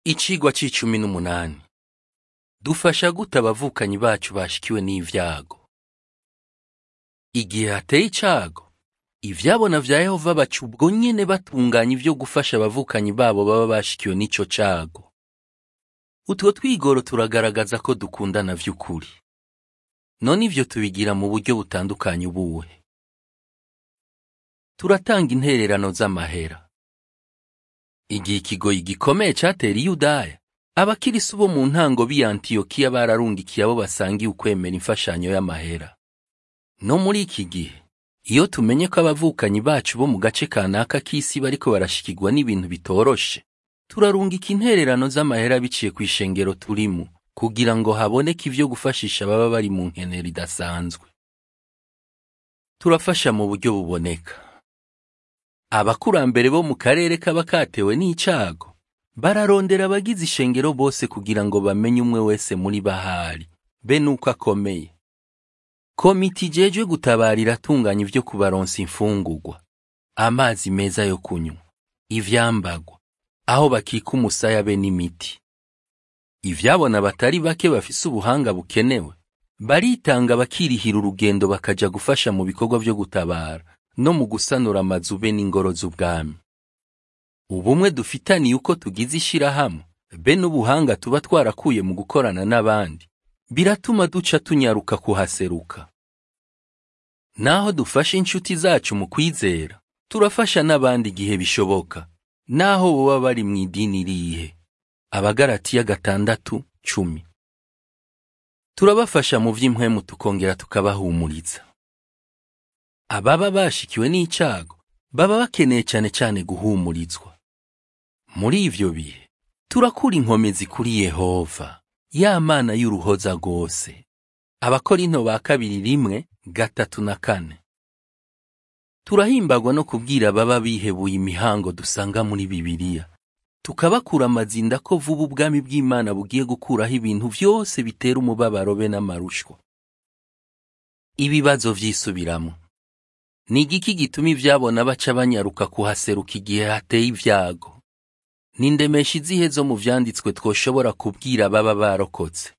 Icigwa c'icumi n'umunani. Dufasha gute abavukanyi bacu bashikiwe n'ivyago? Igihe hateye icago, ivyabona vya Yehova baca ubwo nyene batunganya ivyo gufasha abavukanyi babo baba bashikiwe n'ico cago. Utwo twigoro turagaragaza ko dukundana vy'ukuri. None ivyo tubigira mu buryo butandukanye ubuhe? Turatanga intererano z'amahera. Igihe ikigoyi gikomeye catera Iyudaya, abakirisu bo mu ntango b'i Antiyokiya bararungikiye abo basangiye ukwemera imfashanyo y'amahera. No muri iki gihe, iyo tumenye ko abavukanyi bacu bo mu gace kanaka k'isi bariko barashikirwa n'ibintu bitoroshe, turarungika intererano z'amahera biciye kw'ishengero turimo, kugira ngo haboneke ivyo gufashisha ababa bari mu nkenera idasanzwe. Turafasha mu buryo buboneka. Abakurambere bo mu karere kaba katewe n'icago, bararondera abagize ishengero bose kugira ngo bamenye umwe wese muri bahari, be nuko akomeye. Komite ijejwe gutabara iratunganya ivyo kubaronsa imfungurwa, amazi meza yo kunywa, ivyambagwa, aho bakika umusaya be n'imiti. Ivyabona batari bake bafise ubuhanga bukenewe, baritanga bakirihira urugendo bakaja gufasha mu bikorwa vyo gutabara no mu gusanura amazu be n'ingoro z'ubwami. Ubumwe dufitaniye uko tugize ishirahamwe, be n'ubuhanga tuba twarakuye mu gukorana n'abandi, biratuma duca tunyaruka kuhaseruka. Naho dufasha inshuti zacu mu kwizera, turafasha n'abandi igihe bishoboka, naho boba bari mu idini rihe. Abagaratiya gatandatu cumi. Turabafasha mu vy'impwemu tukongera tukabahumuriza. Ababa bashikiwe n'icago baba bakeneye cane cane guhumurizwa. Muri ivyo bihe, turakura inkomezi kuri Yehova, ya Mana y'uruhoza rwose. Abakorinto ba kabiri rimwe gatatu na kane. Turahimbagwa no kubwira ababa bihebuye imihango dusanga muri Bibiliya, tukabakura amazinda ko vuba ubwami bw'Imana bugiye gukuraho ibintu vyose bitera umubabaro be n'amarushwa. Ibibazo vyisubiramwo. Ni igiki gituma ivyabona baca banyaruka kuhaseruka igihe hateye ivyago? Ni indemesha izihe zo mu vyanditswe twoshobora kubwira ababa barokotse?